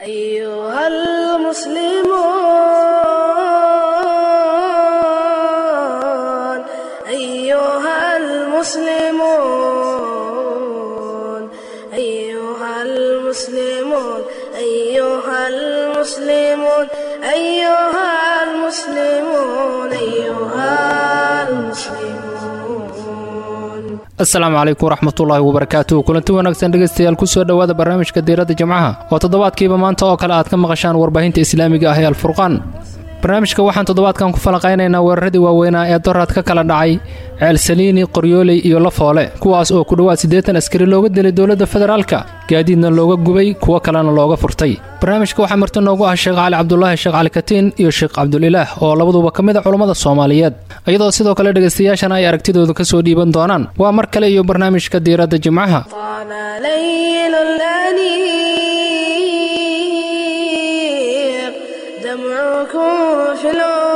أيها المسلمون أيها المسلمون أيها المسلمون أيها المسلمون أيها المسلمون أيها المسلمون asalaamu calaykum waraxmatullaahi wabarakaatuh kulanti wanaagsan dhegaystayaal kusoo dhowaada barnaamijka diiradda jimcaha oo toddobaadkiiba maanta oo kale aad ka maqashaan warbaahinta islaamiga ah ee alfurqaan barnaamijka waxaan toddobaadkan ku falanqaynaynaa weeraradii waaweynaa ee doraad ka kala dhacay ceelsaliini qoryooley iyo lafoole kuwaas oo ku dhowaad siddeetan askari looga dilay dowladda federaalka gaadiidna looga gubay kuwo kalena looga furtay barnaamijka waxaa marti noogu ah sheekh cali cabdulaahi sheekh cali katiin iyo sheekh cabdulilaah oo labaduba ka mid a culummada soomaaliyeed iyadoo sidoo kale dhegaystayaashana ay aragtidooda ka soo dhiiban doonaan waa mar kale iyo barnaamijka diiradda jimcaha طال ليل الأنيق دمعكم في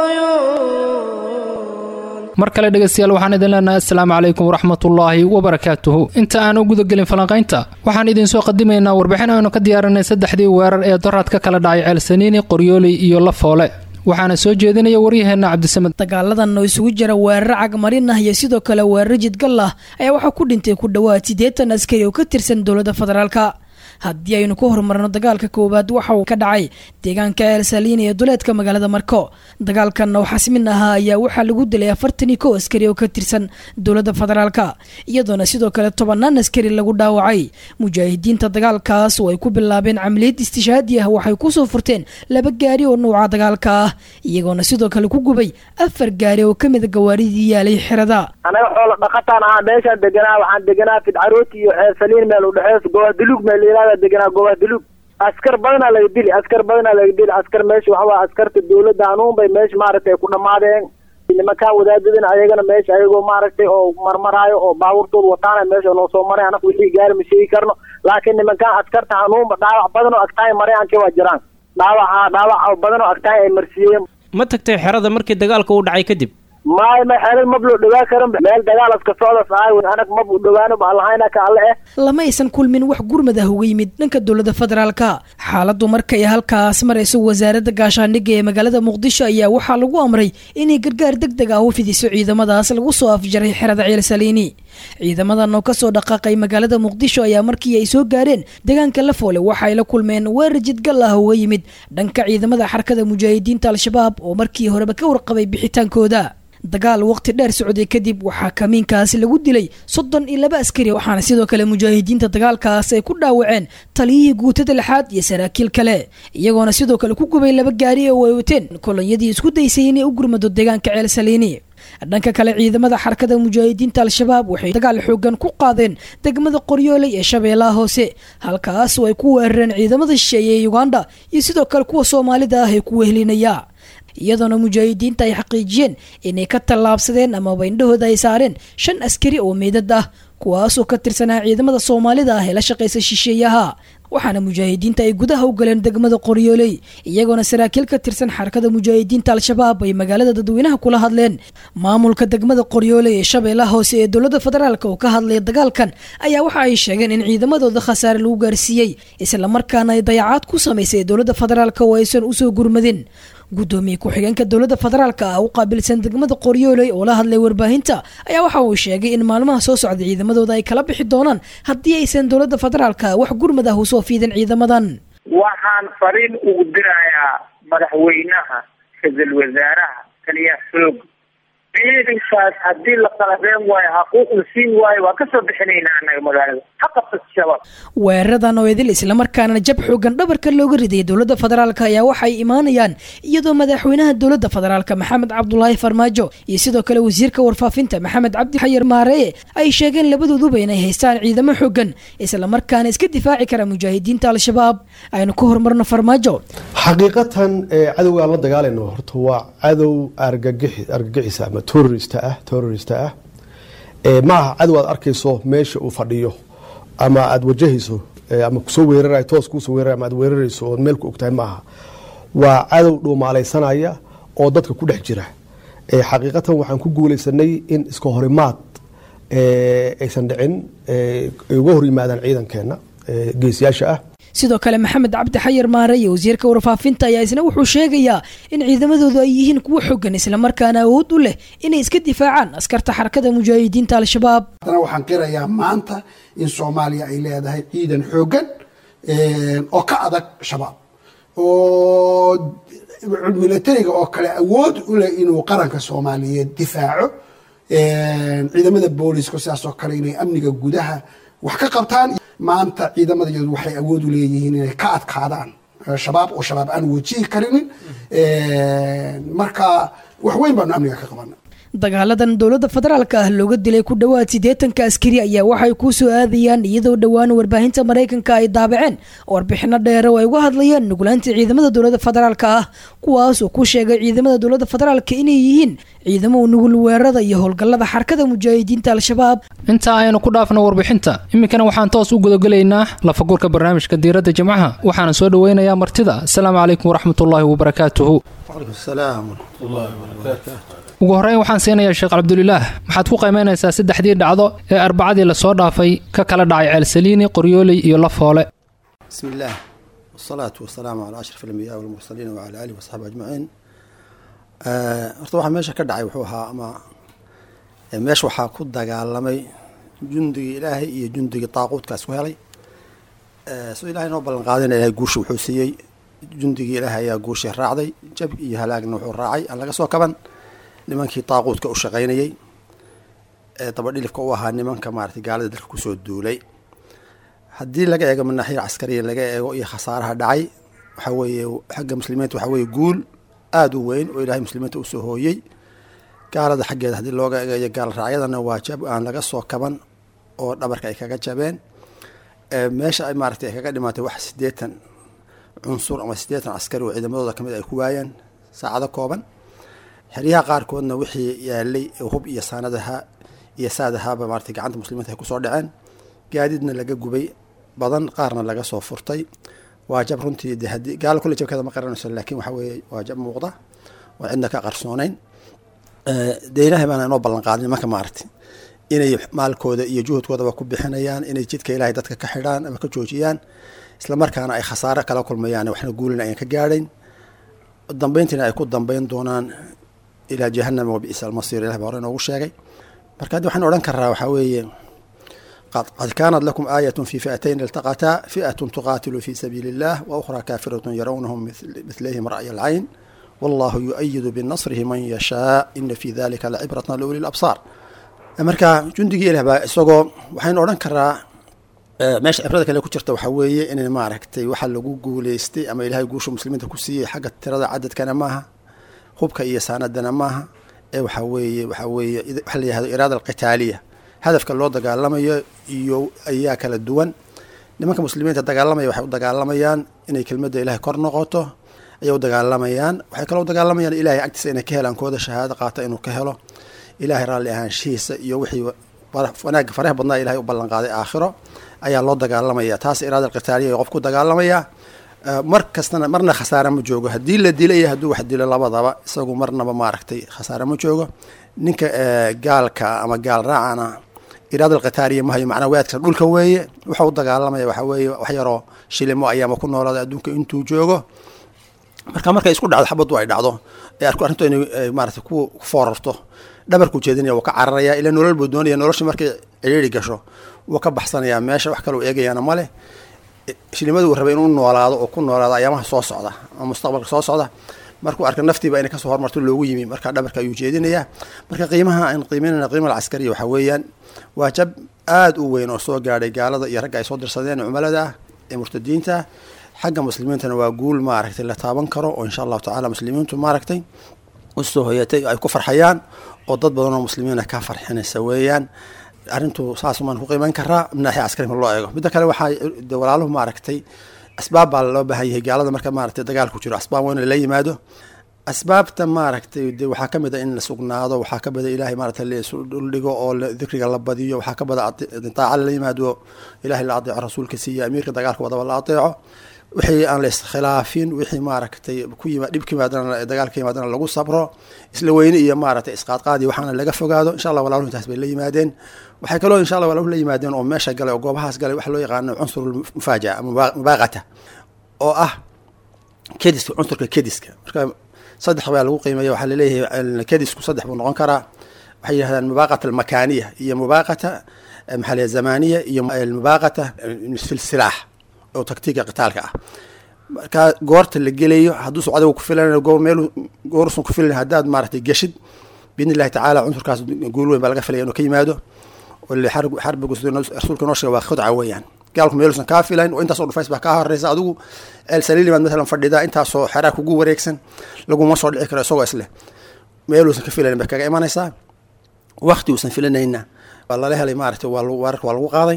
العيون mar kale dhegaystayaal waxaan idin leenahay assalaamu calaykum waraxmatullaahi wabarakaatuhu inta aan u gudagelin falanqaynta waxaan idinsoo qadimaynaa warbixin aynu ka diyaarinay saddexdii weerar ee doraad ka kala dhacay ceelsaniini qoryooley iyo lafoole waxaana soo jeedinaya waryaheenna cabdisamed dagaaladan oo isugu jira weerar cagmarin ah iyo sidoo kale weerar jidgal ah ayaa waxaa ku dhintay ku dhowaad siddeetan askari oo ka tirsan dowladda federaalka haddii aynu ku horumarno dagaalka koowaad waxa uu ka dhacay deegaanka elsaliin ee duleedka magaalada marko dagaalkan oo xasmin ahaa ayaa waxaa lagu dilay afartan iyo kow askari oo ka tirsan dowladda federaalka iyadoona sidoo kale tobanaan askari lagu dhaawacay mujaahidiinta dagaalkaas oo ay ku bilaabeen camaliyad istishaadi ah waxay kusoo furteen laba gaari oo nuuca dagaalka ah iyagoona sidoo kale ku gubay afar gaari oo kamida gawaaridii yaalay xerada anaga xoolo dhaqataan ahaa meeshaan deganaa waxaan deganaa fidcarooti iyo ceelsaliin meel udhexeys gobaadulug meel layihahda deganaa gobaadulug askar badanaa laga dili askar badanaa laga dili askar meesha waxa waa askarta dawladda hanuun bay meesha maaragtay ku dhammaadeen nimankaan wadaadadana ayagana meesha ayagoo maaragtay oo marmaraayo oo baabuurtooda wataana meesha noo soo maray anaga wixii gaari ma sheegi karno laakiin nimankaan askarta hanuunba dhaawac badan oo agtaay marayaankii waa jiraan dhaawaca dhaawac badan oo agtaay ay marsiiyeen ma tagtay xerada markii dagaalka uu dhacay kadib maay ma xeelad mab loo dhawaa karan meel dagaal iska socdas ahay anag mab u dhawaano ba allahayna ka alle eh lama aysan kulmin wax gurmad ah uga yimid dhanka dowladda federaalka xaaladdu markay halkaas marayso wasaaradda gaashaandhigga ee magaalada muqdisho ayaa waxaa lagu amray inay gargaar deg deg ah u fidiso ciidamadaas lagu soo afjaray xerada ceelsaliini ciidamadan oo kasoo dhaqaaqay magaalada muqdisho ayaa markii ay soo gaareen deegaanka lafoole waxay la kulmeen weerar jidgal ah uga yimid dhanka ciidamada xarakada mujaahidiinta al-shabaab oo markii horeba ka warqabay bixitaankooda dagaal waqti dheer socday kadib waxaa kamiinkaasi lagu dilay soddon iyo laba askari waxaana sidoo kale mujaahidiinta dagaalkaas ay ku dhaawaceen taliyihii guutada lixaad iyo saraakiil kale iyagoona sidoo kale ku gubay laba gaari oo ay wateen kolonyadii isku daysay inay u gurmado deegaanka ceelsaliini dhanka kale ciidamada xarakada mujaahidiinta al-shabaab waxay dagaal xoogan ku qaadeen degmada qoryooley ee shabeellaha hoose halkaas oo ay ku weerareen ciidamada shisheeye ee uganda iyo sidoo kale kuwa soomaalida ah ee ku wehelinaya iyadoona mujaahidiinta ay xaqiijiyeen inay ka tallaabsadeen amaba indhahooda ay saareen shan askari oo meydad ah kuwaasoo ka tirsanaa ciidamada soomaalida ah ee la shaqaysa shisheeyaha waxaana mujaahidiinta ay gudaha u galeen degmada qoryooley iyagoona saraakiil ka tirsan xarakada mujaahidiinta al-shabaab ay magaalada dadweynaha kula hadleen maamulka degmada qoryooley ee shabeellaha hoose ee dowladda federaalk oo ka hadlaya dagaalkan ayaa waxa ay sheegeen in ciidamadooda khasaare lagu gaarsiiyey islamarkaana ay dayacaad ku samaysay dowladda federaalk oo aysan usoo gurmadin gudoomiye ku-xigeenka dowladda federaalka ah u qaabilsan degmada qoryooley oo la hadlay warbaahinta ayaa waxa uu sheegay in maalmaha soo socda ciidamadooda ay kala bixi doonaan haddii aysan dowladda federaalka wax gurmad ah usoo fiidin ciidamadan waxaan fariin ugu dirayaa madaxweynaha ra-iisul wasaaraha taliya xoog ciidankaas haddii la qalabeen waayo xaquuq la siin waayo waa kasoo bixinaynaa annaga magaalada ha qabsat shabaab weeraradan oo idil islamarkaana jab xoogan dhabarka looga ridayay dowladda federaalk ayaa waxay imaanayaan iyadoo madaxweynaha dowladda federaalk maxamed cabdulaahi farmaajo iyo sidoo kale wasiirka warfaafinta maxamed cabdi xayar maareye ay sheegeen labadooduba inay haystaan ciidamo xoogan islamarkaana iska difaaci kara mujaahidiinta al-shabaab aynu ka horumarno farmaajo xaqiiqatan cadowga aan la dagaalayno horta waa cadow argagixi argagixisa ama terorist ah terorist ah ma aha cadow aad arkayso meesha uu fadhiyo ama aada wajahayso ama kusoo weerarayo toos kuusoo weerarayo ama aad weerarayso ood meel ku ogtahay maaha waa cadow dhuumaalaysanaya oo dadka ku dhex jira xaqiiqatan waxaan ku guuleysanay in iska horimaad aysan dhicin ay uga hor yimaadaan ciidankeena geesiyaasha ah sidoo kale maxamed cabdi xayar maare iyo wasiirka warfaafinta ayaa isna wuxuu sheegayaa in ciidamadoodu ay yihiin kuwo xogan islamarkaana awood u leh inay iska difaacaan askarta xarakada mujaahidiinta al-shabaab haddana waxaan qirayaa maanta in soomaaliya ay leedahay ciidan xoogan oo ka adag shabaab oo militariga oo kale awood u leh inuu qaranka soomaaliyeed difaaco ciidamada booliska sidaas oo kale inay amniga gudaha wax ka qabtaan maanta ciidamadayadu waxay awood u leeyihiin inay ka adkaadaan shabaab oo shabaab aan wajihi karinin marka wax weyn baanu amniga ka qabana dagaaladan dowladda federaalka ah looga dilay ku dhowaad siddeetanka askari ayaa waxay ku soo aadayaan iyadoo dhowaan warbaahinta maraykanka ay daabaceen warbixino dheere oo ay uga hadlayaan nuglaanta ciidamada dowladda federaalka ah kuwaas oo ku sheegay ciidamada dowladda federaalka inay yihiin ciidamo nugul weerarada iyo howlgallada xarakada mujaahidiinta al-shabaab inta aynu ku dhaafno warbixinta iminkana waxaan toos u gudagelaynaa lafagurka barnaamijka diiradda jimcaha waxaana soo dhoweynayaa martida asalaamu calaykum waraxmatullaahi wabarakaatuhu ugu horreyn waxaan siinayaa sheekh cabdulilaah maxaad ku qiimaynaysaa saddexdii dhacdo ee arbacadii lasoo dhaafay ka kala dhacay ceelsaliini qoryooley iyo lafoole bismi illaah wasalaatu wasalaamu calaa ashraf alambiyaa walmursaliin wacala aalihi wasaxbi ajmaciin horta waxaa meesha ka dhacay wuxuu ahaa ama meesha waxaa ku dagaalamay jundigii ilaahay iyo jundigii daaquudka isku helay soo ilahay noo ballan qaadina ilahay guusha wuxuu siiyey jundigii ilaahay ayaa guushii raacday jab iyo halaagna wuxuu raacay aan laga soo kaban nimankii daaquudka u shaqaynayey ee dabadhilifka u ahaa nimanka maaragtay gaalada dalka kusoo duulay haddii laga eego manaaxiya caskariya laga eego iyo khasaaraha dhacay waxaa weeye xagga muslimiinta waxaa weeye guul aada u weyn oo ilaahay muslimiinta usoo hooyey gaalada xaggeeda haddii looga eegayo gaal raacyadana waa jab aan laga soo kaban oo dhabarka ay kaga jabeen meesha ay maaragtay ay kaga dhimaatay wax siddeetan cunsur ama siddeetan askari oo ciidamadooda kamid ay ku waayeen saacado kooban xeryaha qaarkoodna wixii yaalay hub iyo saanadaha iyo saadahaaba maaragtay gacanta muslimiinta ay kusoo dhaceen gaadiidna laga gubay badan qaarna laga soo furtay waa jab runtii de haddii gaalo kulle jabkeeda ma qaranayso laakiin waxa weeye waa jab muuqda oo cidna ka qarsoonayn dee ilaahay baana inoo ballan qaadin nimanka maaragtay inay maalkooda iyo juhudkoodaba ku bixinayaan inay jidka ilaahay dadka ka xidhaan ama ka joojiyaan islamarkaana ay khasaare kala kulmayaan waxna guulina ayan ka gaadhayn dambeyntiina ay ku dambeyn doonaan ilaa jahanama wabi'sa almasiir ilah baa hore inoogu sheegay marka haddi waxaan odhan karaa waxaa weeye qad kaanat lakum aayatun fi fi'atayn iltaqataa fi'atun tuqaatilu fi sabiili illah wa ukhraa kaafiratun yarawnahum mithlihim ra'ya alcayn wallahu yu-ayidu binasrihi man yashaa ina fi dalika lacibratan liuli labsaar marka jundigii ilah baa isagoo waxaynu odhan karaa meesha cibrada kale ku jirta waxaa weeye in maaragtay waxa lagu guuleystay ama ilahay guusha muslimiinta ku siiyey xagga tirada cadadkana maaha hubka iyo saanadana maaha ee waxaa weeye waxaa weeye waxa la yihahdo iraada alqitaaliya hadafka loo dagaalamayo iyo ayaa kala duwan nimanka muslimiinta dagaalamaya waxay u dagaalamayaan inay kelmadda ilahay kor noqoto ayay u dagaalamayaan waxay kaloo u dagaalamayaan ilahay agtiisa inay ka helaan kooda shahaado qaata inuu ka helo ilahay raalli ahaanshihiisa iyo wixii wanaagga faraha badnaa ilahay u ballan qaaday aakhiro ayaa loo dagaalamaya taas iraada alqitaaliya qof ku dagaalamaya mar kastana marna khasaare ma joogo haddii la dila iyo hadduu wax dilo labadaba isagu marnaba maaragtay khasaare ma joogo ninka gaalka ama gaal raacana iraada alqitaaliya mahayo macnaa waadka dhulka weeye wuxuu u dagaalamaya waxaa weeye wax yaroo shilimo ayaama ku noolaada adduunka intuu joogo marka markay isku dhacdo xabaddu ay dhacdo ee arku arrintu inay maarata ku foorarto dhabarku jeedinaya wuu ka cararaya ilaa nolol buu doonaya noloshii markay ciriiri gasho wuu ka baxsanayaa meesha wax kaleu eegayaana male shilimadu uu rabay inuu noolaado oo ku noolaado ayaamaha soo socda ama mustaqbalka soo socda markuu arka naftiiba inay kasoo hormarto loogu yimi marka dhabarka ayuu jeedinayaa marka qiimaha aan qiimeynana qiima alcaskariya waxaa weeyaan waa jab aada u weyn oo soo gaadhay gaalada iyo ragga ay soo dirsadeen cumalada ah ee murtadiinta ah xagga muslimiintana waa guul maaragtay la taaban karo oo insha allahu tacala muslimiintu maaragtay usoo hoyatay ay ku farxayaan oo dad badan oo muslimiina ka farxinaysa weeyaan arrintu saasumaan ku qiimeyn karaa naaxia caskari ma loo eego midda kale waxaa de walaaluhu maaragtay asbaab baa loo baahan yahay gaalada marka maaragtay dagaalku jiro asbaab waa in lala yimaado asbaabta maaragtay de waxaa ka mid a in la sugnaado waxaa ka mid a ilahay maaragtay laisu dhuldhigo oo dikriga la badiyo waxaa ka mid a daaca la yimaado ilahay la adeeco rasuulka siiya amiirka dagaalka wadaba la adeeco wixii aan la iskhilaafin wixii maaragtay ku yima dhib ka yimaadana dagaal ka yimaadana lagu sabro isla weyne iyo maaragtay isqaadqaadi waxaana laga fogaado insha allah walaaluhu intaas bay la yimaadeen waxay kaloo insha allah walaaluhu la yimaadeen oo meesha galay oo goobahaas galay waxa loo yaqaano cunsur mufaajaca ama mubaaqata oo ah kediska cunsurka kediska marka saddex baa lagu qiimeeya waxaa laleeyahay kedisku saddex buu noqon karaa waxay yidhahdaan mubaaqata almakaaniya iyo mubaaqata maxaa la zamaniya iyo mubaaqata fi silaax oo taktiiga qitaalka ah marka goorta la gelayo hadduusan adiga ku filan goor meel goorusan ku filan haddaad maaragtay geshid biidni illahi tacaala cunsurkaas guul weyn baa laga filaya inuu ka yimaado xarbigu rasuulka noo sheega waa khudca weeyaan gaalku meeluusan kaa filayn oo intaasoo dhufays baa kaa horeysa adigu ceel saliilimaad matalan fadhidaa intaasoo xeraa kugu wareegsan laguma soo dhici karo isagoo isleh meeluusan ka filayn bay kaga imanaysaa wakti uusan filanayna waa lala helay maaragtay waa weerarka waa lagu qaaday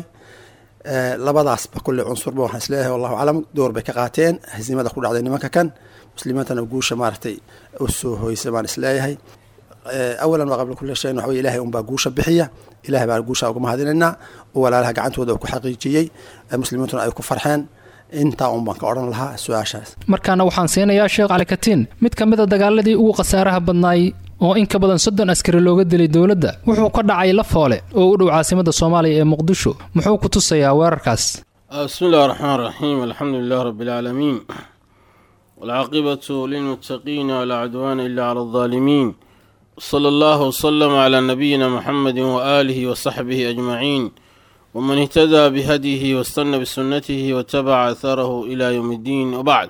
labadaasba kulle cunsurba waxaan isleeyahay wallahu aclam door bay ka qaateen hasiimada ku dhacday nimanka kan muslimiintana guusha maaragtay u soo hoysay baan isleeyahay awalan waa qabla kulli shayin waxa weye ilahay unbaa guusha bixiya ilahay baan guusha uga mahadinaynaa oo walaalaha gacantooda ku xaqiijiyey muslimiintuna ay ku farxeen intaa un baan ka odhan lahaa su-aashaas markaana waxaan siinayaa sheekh cali katiin mid ka mid a dagaaladii ugu khasaaraha badnaay oo in ka badan soddon askari looga dilay dowladda wuxuu ka dhacay lafoole oo u dhow caasimada soomaaliya ee muqdisho muxuu ku tusayaa weerarkaas bismi illahi raxmaan raxiim alxamdu lilah rabbi alcaalamiin walcaaqibatu lilmuttaqiina walaa cudwaana ila cala aldaalimiin sala allahu wasalama calaa nabiyina muxamedi waaalihi wasaxbihi ajmaciin waman ihtadaa bihadyihi wastana bisunatihi watabaca atharahu ila yowm iddiin wabacd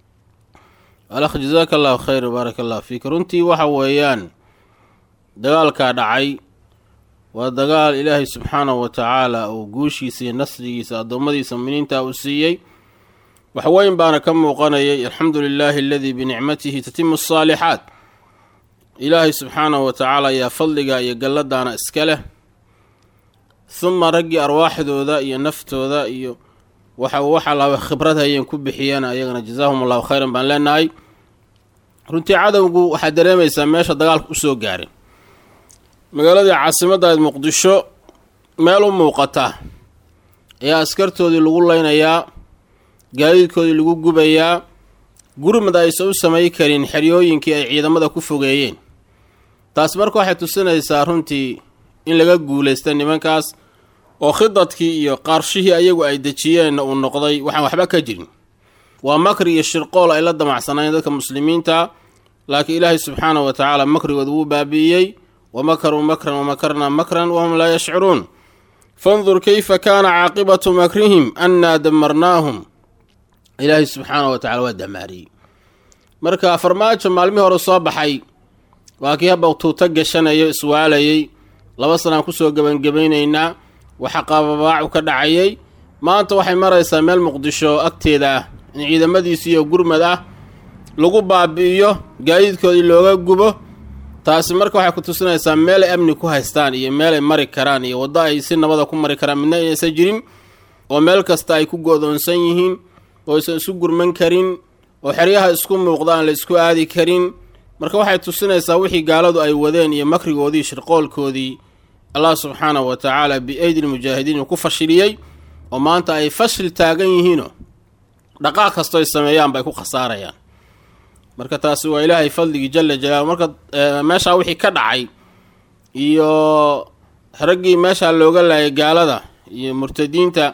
alakh jazaaka allahu khayr baaraka allah fiik runtii waxa weeyaan dagaalkaa dhacay waa dagaal ilaahay subxaanahu wa tacaala uu guushiisa iyo nasrigiisa addoommadiisa muminiinta uu siiyey waxweyn baana ka muuqanayay alxamdu lilaahi aladii binicmatihi tatimu asaalixaat ilaahay subxaanahu wa tacaala ayaa fadliga iyo galladaana iska leh huma raggii arwaaxdooda iyo naftooda iyo waxa waxa laba khibrad hayeen ku bixiyeen ayagana jazaahum allahu khayran baan leenahay runtii cadowgu waxaad dareemaysaa meesha dagaalka usoo gaaray magaaladii caasimaddaed muqdisho meel u muuqata ayaa askartoodii lagu leynayaa gaadiidkoodii lagu gubayaa gurmad aysan u samay karin xeryooyinkii ay ciidamada ku fogeeyeen taas marka waxay tusinaysaa runtii in laga guulaysta nimankaas oo khidadkii iyo qaarshihii ayagu ay dejiyeenna uu noqday waxaan waxba ka jirin waa makri iyo shirqool ay la damacsanayn dadka muslimiinta laakiin ilaahay subxaanahu wa tacaala makrigooda wuu baabi'iyey wa makaruu makran wamakarnaa makran wahum laa yashcuruun fandur keyfa kaana caaqibatu makrihim annaa damarnaahum ilaahay subxaanahu wa tacala waa damaariyey marka farmaajo maalmihii hore soo baxay waa kii haba tuuto gashanayo iswaalayey laba sanaan kusoo gebangebaynaynaa waxa qaababaacu ka dhacayay maanta waxay maraysaa meel muqdisho agteeda ah in ciidamadiisiiyo gurmad ah lagu baabi'iyo gaadiidkoodii looga gubo taasi marka waxay ku tusinaysaa meelay amni ku haystaan iyo meelay mari karaan iyo waddo ay si nabada ku mari karaan midna inaysan jirin oo meel kasta ay ku go-doonsan yihiin oo aysan isu gurman karin oo xeryaha isku muuqda aan la isku aadi karin marka waxay tusinaysaa wixii gaaladu ay wadeen iyo makrigoodii shirqoolkoodii allah subxaanahu wa tacaala bi-aydi lmujaahidiin uu ku fashiliyey oo maanta ay fashil taagan yihiinoo dhaqaaq kastoo ay sameeyaanba ay ku khasaarayaan marka taasi waa ilaahay fadligii jala jalaalu marka meeshaa wixii ka dhacay iyo raggii meeshaa looga laayay gaalada iyo murtadiinta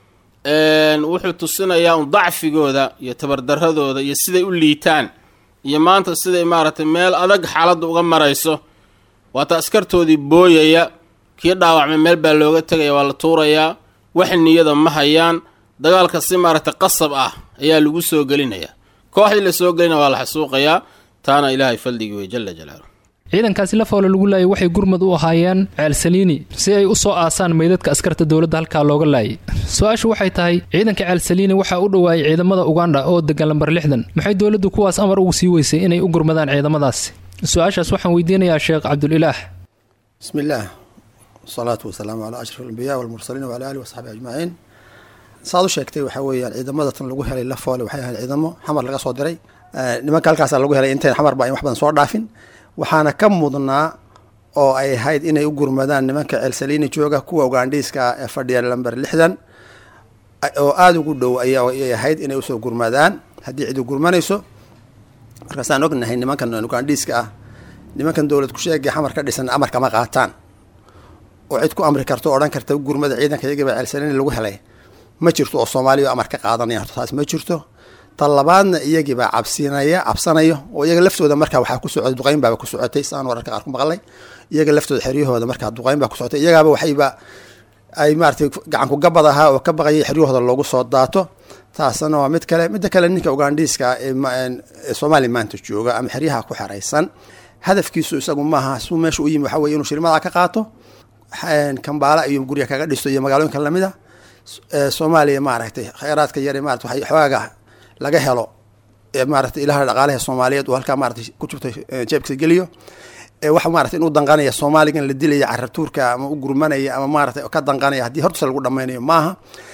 wuxuu tusinayaa un dacfigooda iyo tabardaradooda iyo siday u liitaan iyo maanta siday maaragtay meel adag xaaladda uga marayso waata askartoodii booyaya kii dhaawacmay meel baa looga tegaya waa la tuurayaa wax niyada ma hayaan dagaalka si maaragtay qasab ah ayaa lagu soo gelinayaa kooxdii la soo gelina waa la xasuuqayaa taana ilaahay faldhigi wey jala jalaalu ciidankaasi lafoole lagu laayay waxay gurmad u ahaayeen ceel saliini si ay u soo aasaan meydadka askarta dowladda halkaa looga laayay su-aashu waxay tahay ciidanka ceel saliini waxaa u dhowaayay ciidamada ugandha oo degan lambar lixdan maxay dowladdu kuwaas amar ugu sii weysay inay u gurmadaan ciidamadaasi su-aashaas waxaan weydiinayaa sheekh cabdulilaah bismi illaah wasalaatu wasalaamu calaa ashraf alambiyaa walmursaliin wacala alihi wasaxbi ajmaciin saad u sheegtay waxaa weeyaan ciidamada tan lagu helay lafoole waxay ahayd ciidamo xamar laga soo diray nimanka halkaasa lagu helay intayn xamarba ayn wax badan soo dhaafin waxaana ka mudnaa oo ay ahayd inay u gurmadaan nimanka ceelsaliini jooga kuwa ugandhiiska ee fadhiya lamber lixdan oo aada ugu dhow ayay ahayd inay usoo gurmadaan haddii cidi gurmanayso markaasaan ognahay nimankan ugandhiiska ah nimankan dowlad kusheegay xamar ka dhisan amar kama qaataan oo cid ku amri karto o odhan karta gurmada ciidanka iyagaba ceelsanani lagu helay ma jirto oo soomaaliya amar ka qaadanaya horta taas ma jirto tan labaadna iyagiibaa cabsinaya cabsanayo oo iyaga laftooda markaa waxaa ku socotay duqayn baaba ku socotay saan wararka qaar ku maqlay iyaga laftooda xeryahooda markaa duqayn baa ku socotay iyagaaba waxayba ay maaratay gacanku gabad ahaa oo ka baqayay xeryahooda loogu soo daato taasna waa mid kale midda kale ninka ugandhiiska ee soomaaliya maanta jooga ama xeryaha ku xeraysan hadafkiisu isagu maaha suu meesha u yimi waxa weye inuu shilmadaa ka qaato kambaala iyo gurya kaga dhisto iyo magaalooyinka lamid a soomaaliya maaragtay kheyraadka yare maarata waxay xoogaga laga helo maaragtay ilaha dhaqaalaha soomaaliyeed uu halkaa maaratay ku jirto jeebkiisa geliyo wax maarata inuu danqanaya soomaaligan la dilaya carabtuurka ama u gurmanaya ama maaratay ka danqanaya haddii hortasa lagu dhamaynayo maaha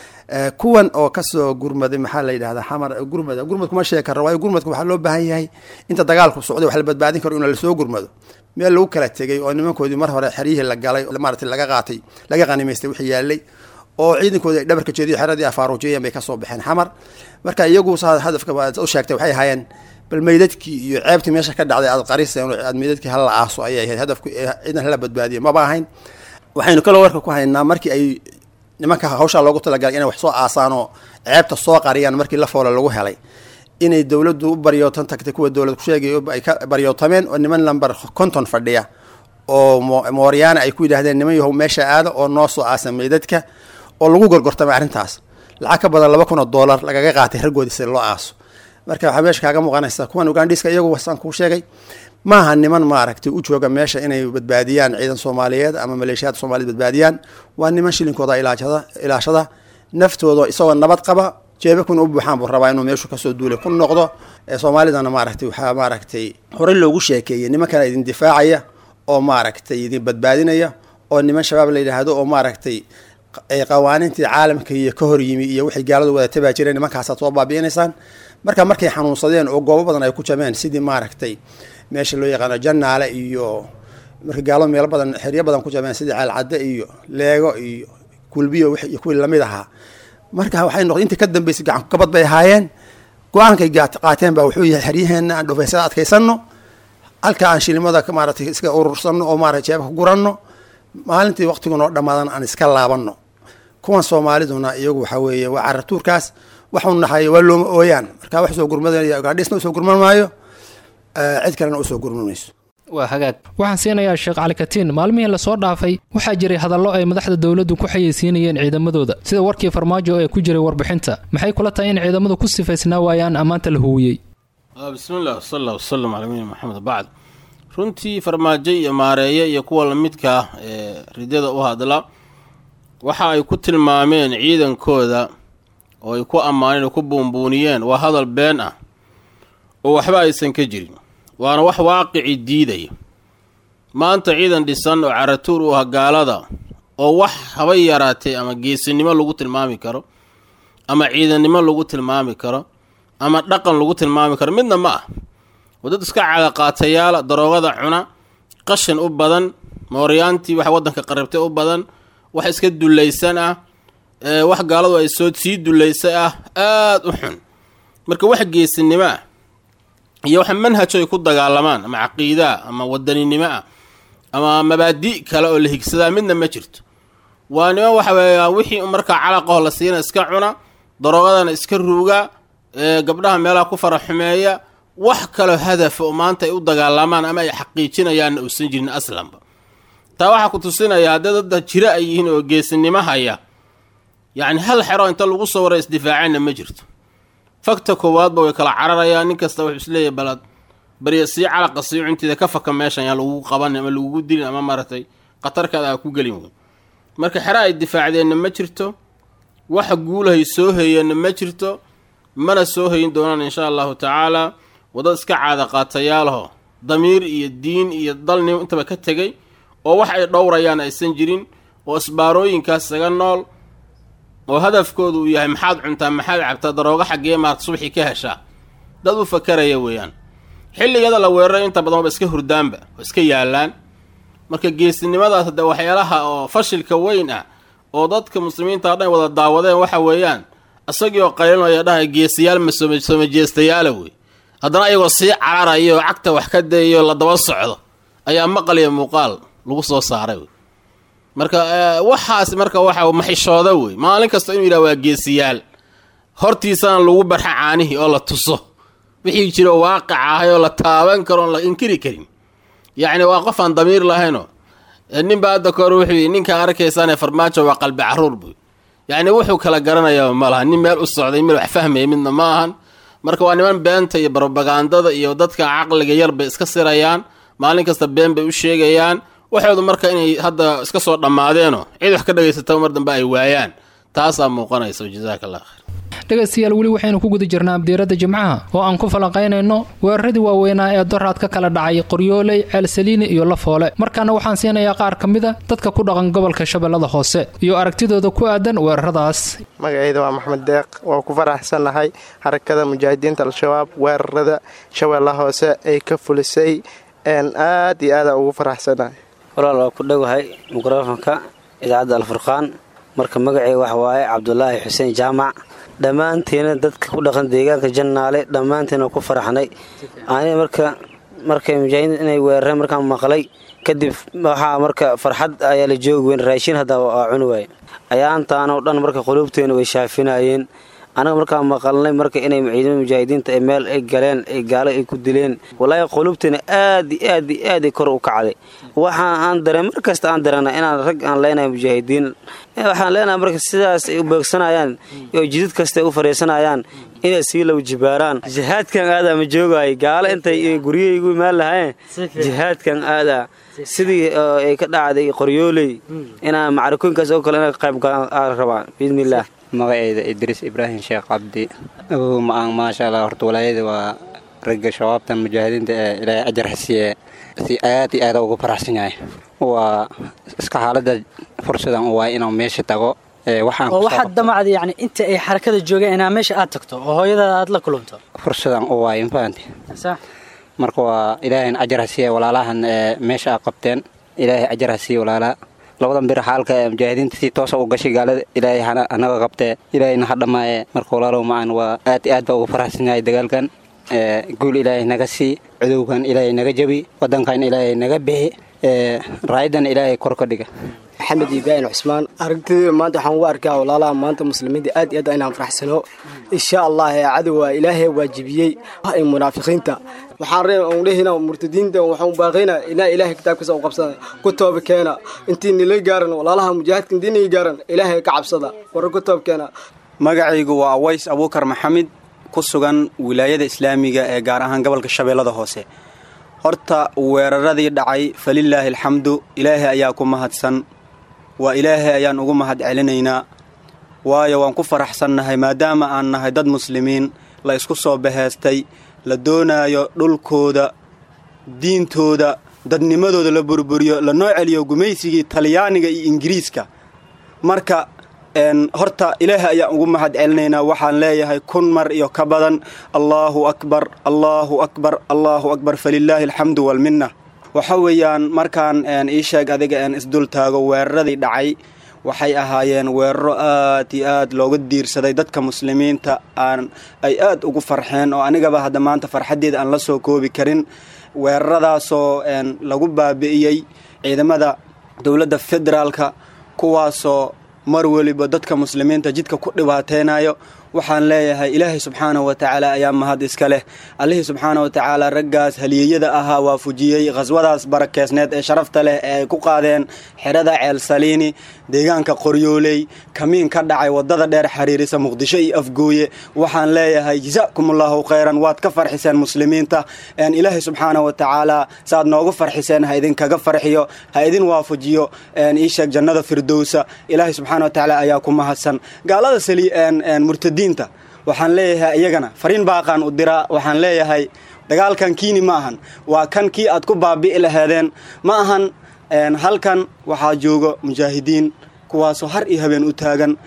kuwan oo kasoo gurmaday maxaa la yidhahdaa xamar gurmada gurmad kuma sheegi kara waayo gurmadka waxaa loo baahan yahay inta dagaalku socday wax la badbaadin karo in lasoo gurmado meel lagu kala tegay oo nimankoodii mar hore xeryihii la galay maarata laga qaatay laga qanimaystay wixii yaalay oo ciidankoodii ay dhabarka jeediyo xeradii afaaruujiyeen bay kasoo baxeen xamar marka iyagu saa hadafka u sheegtay waxay ahaayeen bal meydadkii iyo ceebtii meesha ka dhacday aad qariseen aad meydadkii hala aaso ayay ahayd hadafku ciidan hala badbaadiyo maba ahayn waxaynu kaloo warka ku haynaa markii ay nimanka hawshaa loogu talagalay inay wax soo aasaan oo ceebta soo qariyaan markii la foola lagu helay inay dowladdu u baryootan tagtay kuwa dowlad kusheegay ay ka baryootameen oo niman lamber konton fadhiya oo mooryaana ay ku yidhahdeen niman yahow meesha aada oo noo soo aasa meydadka oo lagu gorgortamay arrintaas lacag ka badan laba kun oo dollar lagaga qaatay raggoodii si loo aaso marka waxaa meesha kaaga muuqanaysa kuwan ugandhiiska iyagu wasaan kuu sheegay maaha niman maaragtay u jooga meesha inay badbaadiyaan ciidan soomaaliyeed ama maleeshiyaad soomaaliyed badbaadiyaan waa niman shilinkooda ilaashada ilaashada naftooda isagoo nabad qaba jeebakuna u buuxaan buu rabaa inuu meeshu kasoo duulay ku noqdo soomaalidana maaragtay waxaa maaragtay horey loogu sheekeeyey nimankana idin difaacaya oo maaragtay idin badbaadinaya oo niman shabaab la yidhaahdo oo maaragtay qawaaniintii caalamka iyo ka hor yimi iyo wixii gaaladu wada tabaa jireen nimankaasaad soo baabi'inaysaan marka markay xanuunsadeen oo goobo badan ay ku jabeen sidii maaragtay meesha loo yaqaano janaale iyo marka gaaladu meelo badan xeryo badan ku jabeen sidii ceelcadde iyo leego iyo kulbiyo iyo kuwii lamid ahaa marka waxay noqday intii ka dambeysay gacanku kabad bay ahaayeen go-aankay qaateen baa wuxuu yahay xeryaheena aan dhufaysada adkaysano halka aan shilimada maaratay iska urursano oo maarata jeebka guranno maalintii waqtigu noo dhamaadan aan iska laabano kuwan soomaaliduna iyagu waxaa weeye waa caratuurkaas waxu naxay waa looma ooyaan marka wax soo gurmadanaya gaadhisna usoo gurman maayo cid kalena usoo gurman mayso waa hagaag waxaan siinayaa sheekh cali katiin maalmihii lasoo dhaafay waxaa jiray hadallo ay madaxda dowladdu ku xayeysiinayeen ciidamadooda sida warkii farmaajo ee ku jiray warbixinta maxay kula tahay in ciidamadu ku sifaysnaa waayaan ammaanta la huwiyey bismillaah sal allah wasalam calaa nabiyina maxamed bacd runtii farmaajo iyo maareeye iyo kuwa lamidka ah ee ridada u hadla waxa ay ku tilmaameen ciidankooda oo ay ku ammaaneen oo ku buunbuuniyeen waa hadal been ah oo waxba aysan ka jirin waana wax waaqici diidaya maanta ciidan dhisan oo caratuur u ah gaalada oo wax habay yaraatay ama geesinimo lagu tilmaami karo ama ciidannimo lagu tilmaami karo ama dhaqan lagu tilmaami karo midna ma ah wadad iska cadaqaatayaala daroogada cuna qashin u badan mooryaantii wax waddanka qaribtay u badan wax iska dullaysan ah wax gaaladu ay soo sii dullaysay ah aada u xun marka wax geesinimo ah iyo wax manhajo ay ku dagaalamaan ama caqiidaa ama wadaninimo ah ama mabaadi' kale oo la higsadaa midna ma jirto waa niman waxa weeya wixii markaa calaqaho la siina iska cuna daroogadana iska ruuga gabdhaha meelaha ku fara xumeeya wax kaloo hadafa oo maanta ay u dagaalamaan ama ay xaqiijinayaanna uusan jirin aslanba taa waxaa ku tusinaya haddii dadda jiro ay yihiin oo geesinimo haya yacni hal xero inta lagu soo waray isdifaaceenna ma jirto fagta koowaadba way kala cararayaan nin kasta wuxuu isleeyahy balad barya sii calaqa sii cuntiida ka faka meeshan yaa lagugu qabanin ama lagugu dilin ama maaragtay khatarkaada aa ku gelin wey marka xero ay difaacdeenna ma jirto waxa guulahay soo heeyeenna ma jirto mana soo hayin doonaan insha allahu tacaalaa wadad iska caada qaatayaalaho damiir iyo diin iyo dalnim intaba ka tegay oo wax ay dhowrayaan aysan jirin oo isbaarooyinkaas isaga nool oo hadafkoodu uu yahay maxaad cuntaa maxaad cabtaa daroogo xaggee maad subaxii ka heshaa dad u fakaraya weeyaan xilligada la weeraray inta badan waba iska hurdaanba oo iska yaallaan marka geesinimadaas hadde waxyaalaha oo fashilka weyn ah oo dadka muslimiinta o dhan wada daawadeen waxa weeyaan isagii oo qaylinaya dhahay geesiyaal ma somajeestayaala wey haddana ayagoo sii cararaya oo cagta wax ka dayayo la daba socdo ayaa maqal iyo muuqaal lagu soo saaray wey marka waxaas marka waxa maxishooda wey maalin kasta inuu yidhaha waa geesiyaal hortiisana lagu barxa caanihii oo la tuso wixii jiro waaqic ahay oo la taaban karo oon la inkiri karin yacni waa qof aan damiir lahaynoo ninba hadda kahor wuxuu yidhi ninkaa arkaysaane farmaajo waa qalbi caruur buy yacni wuxuu kala garanayaa ma laha nin meel u socday mid wax fahmaya midna ma ahan marka waa niman beenta iyo barobagandada iyo dadka caqliga yar bay iska sirayaan maalin kasta been bay u sheegayaan waxoodu marka inay hadda iska soo dhammaadeeno cid wax ka dhagaysata mar dambe ay waayaan taasaa muuqanaysa jazaaka allah khayr dhegaystayaal weli waxaynu ku guda jirnaa abdiirada jimcaha oo aan ku falanqaynayno weeraradii waaweynaa ee doraad ka kala dhacay qoryooley ceelsaliini iyo lafoole markaana waxaan siinayaa qaar ka mida dadka ku dhaqan gobolka shabeellada hoose iyo aragtidooda ku aadan weeraradaas magacayda waa maxmed deeq waa ku faraxsannahay xarakada mujaahidiinta al-shabaab weerarada shabeellaha hoose ay ka fulisay aad iyo aada ugu faraxsannahay walaal waa ku dhowahay mikrofonka idaacadda alfurqaan marka magacay wax waaye cabdulaahi xuseen jaamac dhammaantiina dadka ku dhaqan deegaanka jannaale dhammaantiina ku faraxnay ani marka markay mujaahidiin inay weerareen markaan maqlay kadib waxaa marka farxad ayaa la joogi weyn raashin hadda waa cuni waaye ayaantaanoo dhan marka quluubteena way shaafinayeen anaga markaan maqalnay marka inay ciidamada mujaahidiinta ee meel ay galeen ay gaalo ay ku dileen walaahi quluubteena aad i aad i aad kor u kacday waxa aan dareen mar kasta aan dareena inaan rag aan leenahay mujaahidiin waxaan leenahay marka sidaas ay u beegsanayaan oo jidid kasta ay u fariisanayaan inay sii low jibaaraan jihaadkan aadaa ma joogaayo gaalo intay guryahaygu imaan lahaayeen jihaadkan aadaa sidii ay ka dhacday qoryooley inaa macarikooyinkaas oo kale inay qayb galaan rabaan biidnillaah magaceyda idriis ibraahim sheekh cabdi awow ma-aan maasha allah horta walaayada waa ragga shabaabta mujaahidiinta ee ilaahay ajar hasiye si aad iyo aada ugu faraxsan yahay waa iska xaalada fursadan u waay inuu meesha tago oo waxaad damacda yani inta ay xarakada joogeen inaa meesha aad tagto oo hooyadaada aad la kulunto fursadan u waay mafahanti marka waa ilaahayn ajar hasiye walaalahan meesha a qabteen ilaahay ajar hasiye walaalaa labadan bir xaalka ee mujaahidiinta si toosa u gashay gaalada ilaahay anaga qabtee ilaahayna ha dhammaaye marka walaalow macaan waa aad iyo aad baa ugu faraxsan yahay dagaalkan guul ilaahay naga sii cudowgan ilaahay naga jabi wadankan ilaahay naga bixi raayadan ilaahay kor ka dhiga maxamed ibraahim cusmaan aragtida maanta waxaan ugu arkaa walaalaha maanta muslimiinta aad iyo aad inaan faraxsano insha allah ee cadowa ilaahay waajibiyey ay munaafiqiinta waxaan reen on dhehina murtadiinta waxaan baaqayna inaa ilaahay kitaabkiisa u qabsada ku tooba keena intii nila gaaran walaalaha mujaahidka intii nila gaaran ilaahay ka cabsada warra ku tooba keena magacaygu waa aways abuukar maxamed ku sugan wilaayada islaamiga ee gaar ahaan gobolka shabeellada hoose horta weeraradii dhacay falilaahi alxamdu ilaahay ayaa ku mahadsan waa ilaahay ayaan ugu mahad celinaynaa waayo waan ku faraxsannahay maadaama aan nahay dad muslimiin la isku soo baheestay la doonaayo dhulkooda diintooda dadnimadooda la burburiyo lanoo celiyo gumaysigii talyaaniga iyo ingiriiska marka horta ilaahay ayaan ugu mahad celinaynaa waxaan leeyahay kun mar iyo ka badan allaahu akbar allaahu akbar allaahu akbar falilaahi alxamdu walminna waxa weeyaan markaan ii sheeg adiga isdul taago weeraradii dhacay waxay ahaayeen weeraro aad iyo aad looga diirsaday dadka muslimiinta aan ay aad ugu farxeen oo anigaba hadda maanta farxaddeeda aan la soo koobi karin weeraradaasoo lagu baabi'iyey ciidamada dowladda federaalka kuwaasoo mar weliba dadka muslimiinta jidka ku dhibaateynayo waxaan leeyahay ilaahay subxaanahu wa tacaala ayaa mahad iska leh allihii subxaana wa tacaala raggaas haliyeyada ahaa waa fujiyey khaswadaas barakeysneed ee sharafta leh ee ay ku qaadeen xerada ceel saliini deegaanka qoryooley kamiin ka dhacay wadada dheer xiriirisa muqdisho iyo afgooye waxaan leeyahay jasaakumullahu khayran waad ka farxiseen muslimiinta ilaahay subxaana wa tacaala saaad noogu farxiseen ha idinkaga farxiyo ha idin waafajiyo iisheeg jannada firdowsa ilaahay subxaana wa tacaala ayaa ku mahadsan gaalada murtadiinta waxaan leeyahay iyagana fariin baaqaan u diraa waxaan leeyahay dagaalkan kiini ma ahan waa kan kii aad ku baabi'i laheedeen ma ahan halkan waxaa jooga mujaahidiin kuwaasoo har iyo habeen u taagan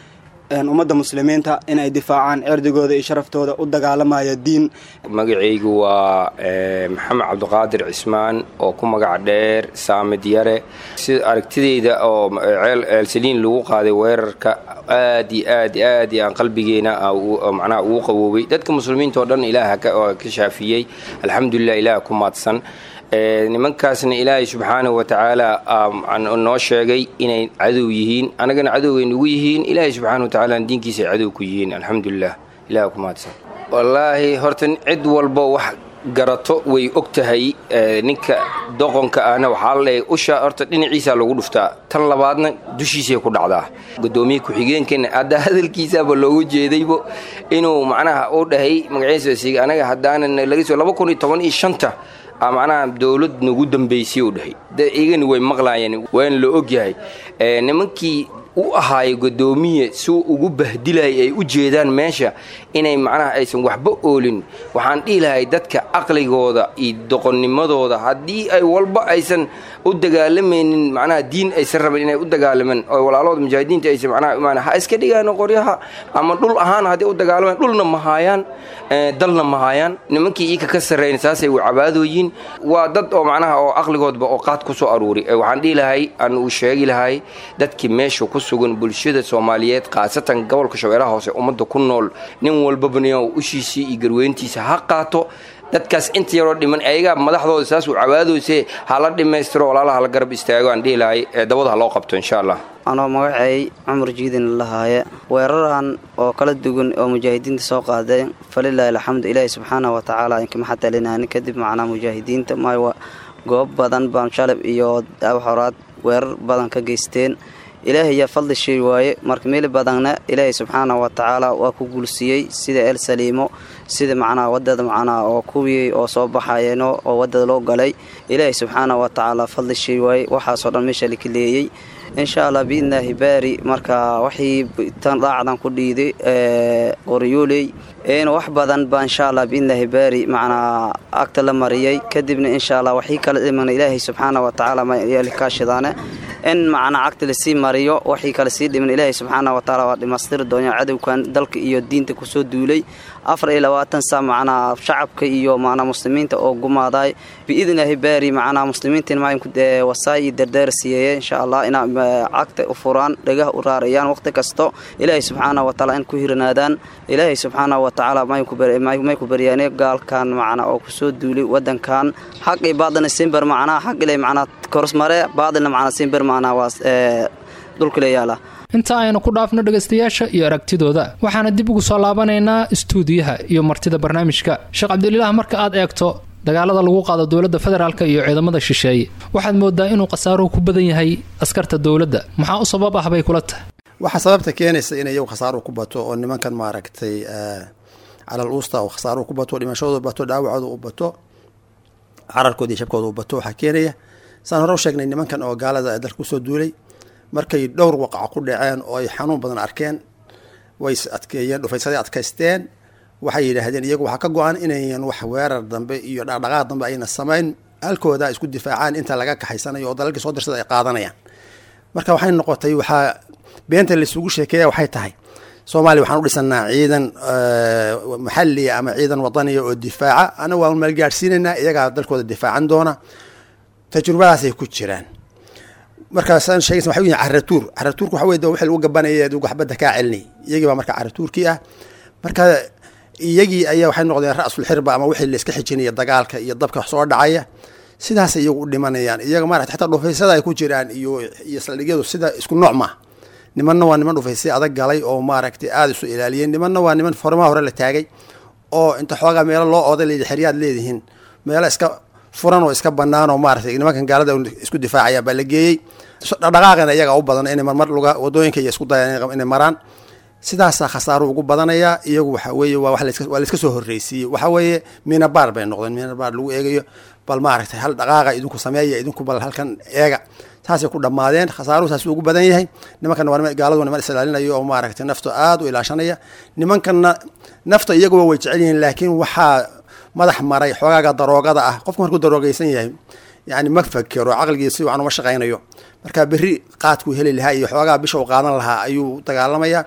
ummadda muslimiinta inay difaacaan cirdigooda iyo sharaftooda u dagaalamaya diin magacaygu waa maxamed cabdiqaadir cismaan oo ku magac dheer saamid yare sida aragtideyda oo ceelsaliin lagu qaaday weerarka aad iyo aad aad iyo aan qalbigeena macnaha ugu qawoobay dadka muslimiinta oo dhan ilaah ka shaafiyey alxamdulilah ilaah ku maadsan nimankaasna ilaahay subxaanahu wa tacaala noo sheegay inay cadow yihiin annagana cadowgay nagu yihiin ilaahay subxaana wa tacaala diinkiisa ay cadow ku yihiin alxamdulilah ilaah ku mahadsan wallaahi horta cid walba wax garato way og tahay ninka doqonka ahna waxaa la leeyahay usha horta dhinaciisaa lagu dhuftaa tan labaadna dushiisay ku dhacdaa gudoomiye ku-xigeenkana hadda hadalkiisaaba loogu jeedaybo inuu macnaha u dhahay magaciisa anaga haddaanan laga soo laba kun iyo toban iyo shanta macnaha dowlad nagu dambaysay u dhahay igani way maqlaayeen waana la ogyahay nimankii u ahaayo gudoomiye suu ugu bahdilayay ay u jeedaan meesha inay macnaha aysan waxba oolin waxaan dhihi lahay dadka caqligooda iyo doqonnimadooda haddii ay walba aysan u dagaalamaynin macnaha diin aysan rabin inay u dagaalamaan oo walaalooda mujaahidiinta aysan macnaha imaan ha iska dhigaan qoryaha ama dhul ahaan haddii u dagaalamaan dhulna ma haayaan dalna ma haayaan nimankii iika ka sarreyn saasay u cabaadooyiin waa dad oo macnaha oo caqligoodba oo qaad ku soo aruuri waxaan dhihi lahay aan uu sheegi lahay dadkii meesha ku sugan bulshada soomaaliyeed khaasatan gobolka shabeellaha hoose ummadda ku nool nin walbabaniyo ushiisii iyo garweyntiisa ha qaato dadkaas inta yaroo dhiman ayagaa madaxdooda saas uu cabaadooyse hala dhammaystiro walaalaha hala garab istaago aan dhihi lahay dabada ha loo qabto insha allah anoo magacay cumar jiidin lahaaye weeraran oo kala duwan oo mujaahidiinta soo qaaday falilaahi alxamdu ilaahi subxaana wa tacaala inkamaxatalinaani kadib macnaa mujaahidiinta maayo goob badan baan shalab iyo horaad weerar badan ka geysteen ilaahay yaa fadli shay waaye marka meel badanna ilaahay subxaana wa tacaala waa ku guulsiiyey sida el saliimo sida macnaha wadada macnaha oo kuwii oo soo baxayeeno oo wadada loo galay ilaahay subxaana wa tacaala fadli shay waaye waxaasoo dhan meesha laka leeyey insha allah biidnaahi baari marka waxii tan daacdan ku dhiiday qoryooley wax badan baa insha allah biidnaahi baari macnaa agta la mariyey kadibna insha allah waxii kala dhimana ilaahay subxaana wa tacaala makaashidaane in macnaa cagta lasii mariyo waxii kale sii dhiman ilaahay subxaana wa tacaala waa dhimaystiri doonaa cadowkan dalka iyo diinta kusoo duulay afar iyo labaatan saa macnaa shacabka iyo macnaa muslimiinta oo gumaaday biidnaahi baari macnaa muslimiintiin maa wasaay iyo dardaara siiyeeye insha allah inaa cagta u furaan dhagaha u raarayaan waqti kasto ilaahay subxaana wa tacaala in ku hiranaadaan ilaahay subxaana wa tacaala may ku baryaane gaalkan macnaa oo kusoo duulay wadankan xaq iyo baadina simber macnaa xaq ilay macnaa korsmare baadina macnaa simber macnaa waa dhulka leeyaala inta aynu ku dhaafno dhegaystayaasha iyo aragtidooda waxaana dib ugu soo laabanaynaa istuudiyaha iyo martida barnaamijka sheekh cabdililaah marka aad eegto dagaalada lagu qaado dowladda federaalk iyo ciidamada shisheeye waxaad moodaa inuu khasaaruhu ku badan yahay askarta dowladda maxaa u sabab ah bay kula tahay waxaa sababta keenaysa in iyagu khasaaruhu ku bato oo nimankan maaragtay calal uusta oo khasaaruhu ku bato dhimashadooda bato dhaawacooda u bato cararkooda iyo shabkooda u bato waxaa keenaya saan hore u sheegnay nimankan oo gaalada ee dalka kusoo duulay markay dhowr waqaca ku dhaceen oo ay xanuun badan arkeen way is adkeeyeen dhufaysaday adkaysteen waxay yidhaahdeen iyagu waxaa ka go-an inayan wax weerar dambe iyo dhaqdhaqaaq dambe ayna samayn halkooda isku difaacaan inta laga kaxaysanayo oo dalalkii soo dirsada ay qaadanayaan marka waxay noqotay waxaa beenta laisugu sheekeeya waxay tahay soomaaliya waxaan u dhisanaa ciidan maxaliya ama ciidan wadaniya oo difaaca ana waan maalgaadhsiinaynaa iyagaa dalkooda difaacan doona tajrubadaasay ku jiraan markaasaan sheegaysa waxa yihin caratuur caratuurka waxa weye wixii lagu gabanaya adugu waxbadda kaa celinay iyagii baa marka caratuurkii ah marka iyagii ayaa waxay noqdeen ra-sul xirba ama wixii layska xijinaya dagaalka iyo dabka soo dhacaya sidaasay iyagu u dhimanayaan iyaga maarata xataa dhufaysada ay ku jiraan iyo iyo saldhigyadu sida isku nooc maaha nimanna waa niman dhufaysay adag galay oo maaragtay aada isu ilaaliyeen nimanna waa niman forimaha hore la taagay oo inta xoogaa meelo loo ooday layidhi xeryaad leedihiin meelo iska furan oo iska banaan oo maaratay nimankan gaalada isku difaacaya baa la geeyey dhaqdhaqaaqina iyaga u badan inay marmar luga wadooyinka iyo isku dayaan inay maraan sidaasaa khasaaru ugu badanaya iyagu waxa weeye waa waa layska soo horreysiiyey waxa weeye minabaar bay noqdeen minabaar lagu eegayo bal maaragtay hal dhaqaaqa idinku sameeya idinku bal halkan eega saasay ku dhammaadeen khasaaruhu saas ugu badan yahay nimankanna waa gaaladu niman islaalinayo oo maaragtay nafta aada u ilaashanaya nimankanna nafta iyaguba way jecel yihiin laakiin waxaa madax maray xoogaaga daroogada ah qofku markuu daroogeysan yahay yani ma fakero caqligii si wacan uma shaqaynayo marka berri qaadkuu heli lahaa iyo xoogaa bisha u qaadan lahaa ayuu dagaalamaya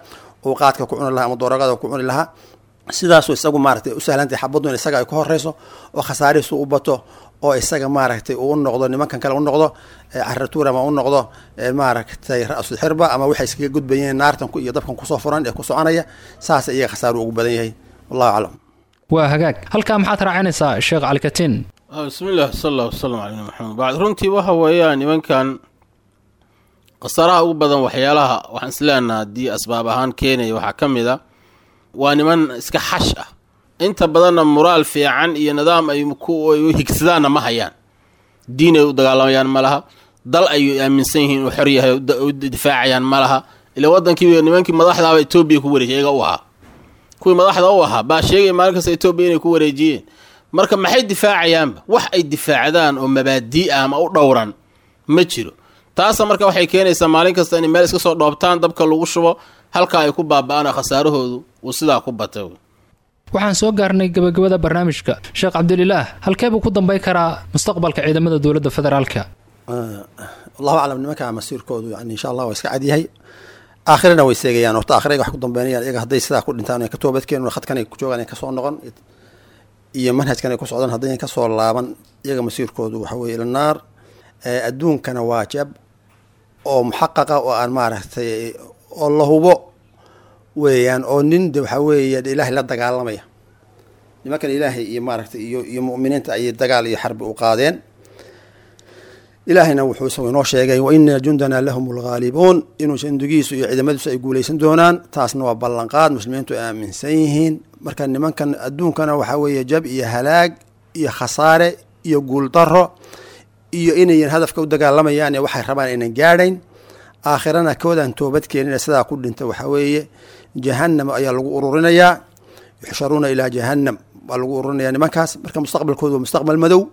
uu qaadka ku cuni lahaa ama dooragada ku cuni lahaa sidaasuu isagu maaragtay u sahlantahay xabaddu in isaga ay ku horeyso oo khasaarihiisu u bato oo isaga maaragtay uu u noqdo nimankan kale u noqdo caratuur ama u noqdo maaragtay ra-sul xirba ama waxay iskaga gudbayeen naartan iyo dabkan kusoo furan ee ku soconaya saas iyaga khasaaru ugu badan yahay wallahu aclam waa hagaag halkaa maxaad raacinaysaa sheekh calikatiin bismillaah sal allah wasalam cala nabi maxamed bacd runtii waxa weeyaan nimankan khasaaraha ugu badan waxyaalaha waxaan isleenaha haddii asbaab ahaan keenaya waxaa ka mid a waa niman iska xash ah inta badanna muraal fiican iyo nidaam ay u higsadaanna ma hayaan diin ay u dagaalamayaan ma laha dal ay aaminsan yihiin inuu xor yahay u difaacayaan ma laha ila wadankii nimankii madaxdaaba etoobiya ku wareejiyay iyaga u ahaa kuwii madaxda u ahaa baa sheegaya maalin kasta etoobiya inay ku wareejiyeen marka maxay difaacayaanba wax ay difaacdaan oo mabaadii ah ama u dhowran ma jiro taasa marka waxay keenaysaa maalin kasta inay meel iska soo dhoobtaan dabka lagu shubo halkaa ay ku baaba-aan oo khasaarahoodu uu sidaa ku batay waxaan soo gaarnay gabagabada barnaamijka sheekh cabdililaah halkee buu ku dambay karaa mustaqbalka ciidamada dowladda federaalka allahu aclam nimanka masiirkoodu yani insha allah waa iska cadyahay aakhirana way seegayaan horta aakhira wax ku dambeynayaan iyaga hadday sidaa ku dhintaan ka toobadkeen khadkan ay ku joogaan ay kasoo noqon iyo manhajkan ay ku socdaan haddayan kasoo laaban iyaga masiirkoodu waxa weye ila naar adduunkana waa jab oo muxaqaqa oo aan maaragtay oo la hubo weeyaan oo nin de waxaa weeye ilaahay la dagaalamaya nimankan ilaahay iyo maaragtay iyo iyo mu'miniinta ayay dagaal iyo xarbi u qaadeen ilaahayna wuxuu isagu inoo sheegay wa ina jundana lahum lghaalibuun inuu jandigiisu iyo ciidamadiisu ay guuleysan doonaan taasna waa ballanqaad muslimiintu ay aaminsan yihiin marka nimankan adduunkana waxaa weeye jab iyo halaag iyo khasaare iyo guuldaro iyo inayan hadafka u dagaalamayaan ee waxay rabaan aynan gaadhayn aakhirana koodaan toobad keenina sidaa ku dhinta waxaa weeye jahanam ayaa lagu ururinayaa yuxsharuuna ilaa jahanam baa lagu ururinaya nimankaas marka mustaqbalkoodu waa mustaqbal madow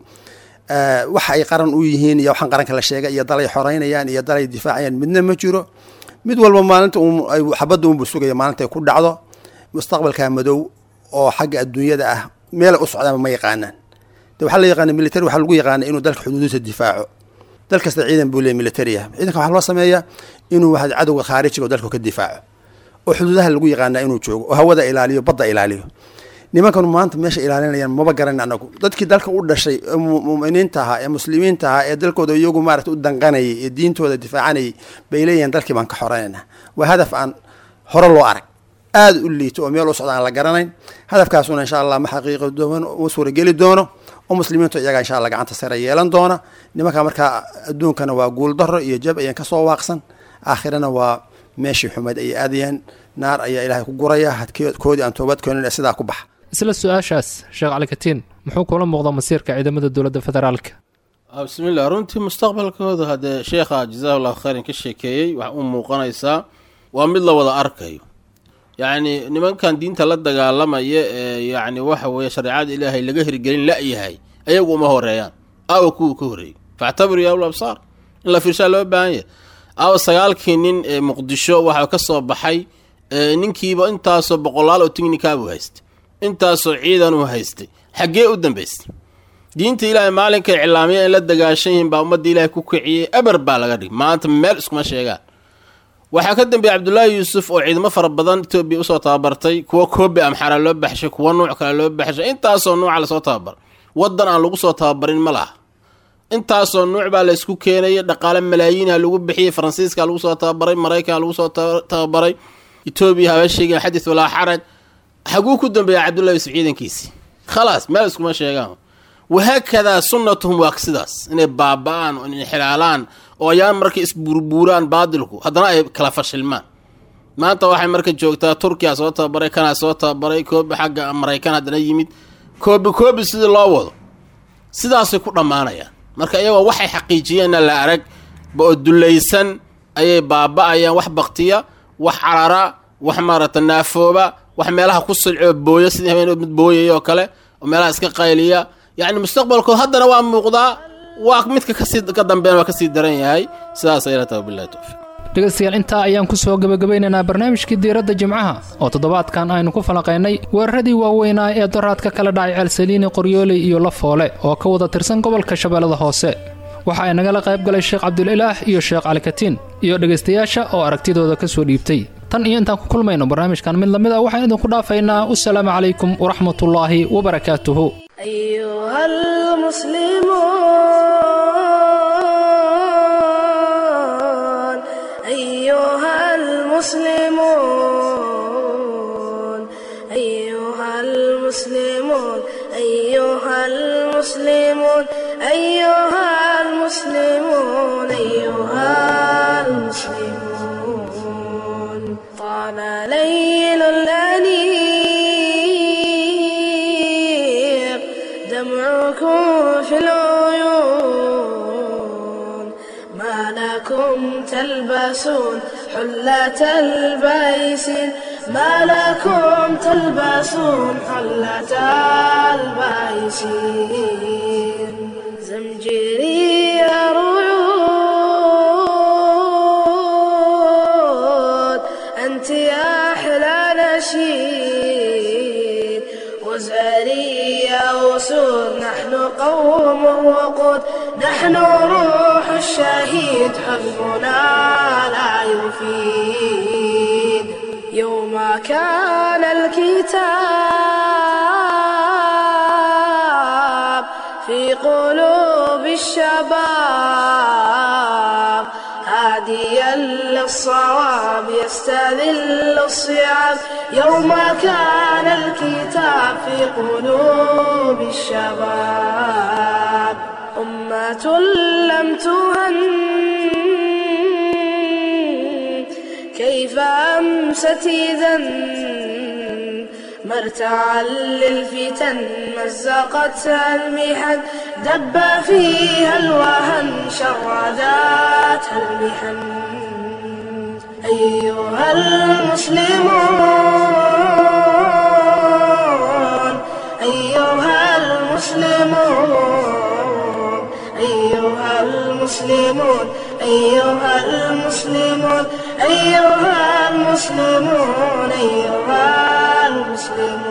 waxa ay qaran u yihiin iyo waxaan qaranka la sheegay iyo dalay xoreynayaan iyo dalay difaacayaan midna ma jiro mid walba maalinta xabadda unbu sugaya maalinta ay ku dhacdo mustaqbalka madow oo xagga adduunyada ah meelay u socdaanba ma yaqaanaan de waxaa la yaqaana military waxaa lagu yaqaana inuu dalka xuduudiisa difaaco dal kasta ciidan buu leey military ah ciidanka waxaa loo sameeyaa inuu waxa cadowga khaarijiga oo dalka ka difaaco oo xuduudaha lagu yaqaanaa inuu joogo oo hawada ilaaliyo badda ilaaliyo nimankan maanta meesha ilaalinayaan maba garan anagu dadkii dalka u dhashay ee muminiinta ahaa ee muslimiinta ahaa ee dalkooda iyagu maarata u danqanayay ee diintooda difaacanayay bay leeyihiin dalkii baan ka xoreynayna waa hadaf aan hore loo arag aada u liito oo meel u socda aan la garanayn hadafkaasuna insha allah ma xaqiiqi doono ma suurageli doono oo muslimiintu iyaga insha allah gacanta sare yeelan doona nimanka markaa adduunkana waa guuldaro iyo jab ayaan kasoo waaqsan aakhirana waa meeshii xumeed ay aadayaan naar ayaa ilaahay ku guraya hadkoodii aan toobad keenin ee sidaa ku baxa isla su-aashaas sheekh calikatiin muxuu kula muuqda masiirka ciidamada dowladda federaalka bismillah runtii mustaqbalkooda haddee sheekha jazaahu llahu khayran ka sheekeeyey waxa u muuqanaysaa waa mid la wada arkayo yacni nimankan diinta la dagaalamaya ee yacni waxa weeye shareecada ilaahay laga hirgelin la-yahay ayagu uma horeeyaan aawa kuwii ka horreeyey factabiruu ya ul absaar in la fiirshaa loo baahan yahay aawa sagaalkii nin ee muqdisho waxaa ka soo baxay ninkiiba intaasoo boqolaal oo tignika buu haystay intaasoo ciidan uu haystay xaggee u dambaystay diinta ilaahay maalinka iclaamiya in la dagaashan yihiin baa ummadda ilaahay ku kiciyey eber baa laga dhigay maanta meel iskuma sheegaan waxaa ka dambeeyey cabdullaahi yuusuf oo ciidamo fara badan etoobiya usoo tababartay kuwa koobi amxara loo baxshay kuwa nuuc kale loo baxshay intaasoo nuuca lasoo tababar waddan aan lagu soo tababarin ma laha intaasoo nuuc baa la isku keenaya dhaqaale malaayiinha lagu bixiyey faransiiska lagu soo tababaray maraykanka lagu soo tababaray etoobiya haba sheegeen xadis walaa xaraj xaguu ku dambeeya cabdullahi yuusuf ciidankiisii khalaas meel iskuma sheegaan wahaakadaa sunnatuhum waa sidaas inay baaba-aan oo inxilaalaan oo ayaan marka isbuurbuuraan baadilku haddana ay kala fashilmaan maanta waxay marka joogtaa turkiya soo tababaray kanaa soo tababaray koobi xagga maraykan haddana yimid koobi koobi sidii loo wado sidaasay ku dhammaanayaan marka iyagoo waxay xaqiijiyeenna la arag oo dulaysan ayay baaba-ayaan wax baktiya wax carara wax maarata naafooba wax meelaha ku silcoo booyo sidii habeen mid booyaya oo kale oo meelaha iska qayliya yacni mustaqbalkood haddana waa muuqdaa waa midka kasii ka dambeena waa kasii daran yahay sidaas ayla taha billahi towfiiq dhegaystayaal intaa ayaan ku soo gebagabaynaynaa barnaamijkii diiradda jimcaha oo toddobaadkan aynu ku falaqaynay weeraradii waaweynaa ee doraadka kala dhacay ceelsaliini qoryooley iyo lafoole oo ka wada tirsan gobolka shabeellada hoose waxa ay nagala qayb galay sheekh cabdulilaah iyo sheekh calikatiin iyo dhegaystayaasha oo aragtidooda ka soo dhiibtay tan iyo intaan ku kulmayno barnaamijkan mid lamid ah waxaan idinku dhaafaynaa wasalaamu calaykum waraxmatullaahi wabarakaatuhu أيها المسلمون أيها المسلمون أيها المسلمون أيها المسلمون أيها المسلمون أيها المسلمون طال ليل الأنيق دمعكم في العيون ما لكم تلبسون حلة البيسين ما لكم تلبسون حلة البيسين زمجري رعود أنت يا أحلى نشيد وزاري يا أسود نحن قوم وقود نحن روح الشهيد حزبنا لا يفيد يوم كان الكتاب في قلوب الشباب هاديا للصواب يستذل الصعاب يوم كان الكتاب في قلوب الشباب أمة لم تهن كيف أمست إذا مرتعا للفتن مزقتها المحن دب فيها الوهن شرداتها المحن أيها المسلمون أيها المسلمون أيها المسلمون أيها المسلمون أيها المسلمون أيها المسلمون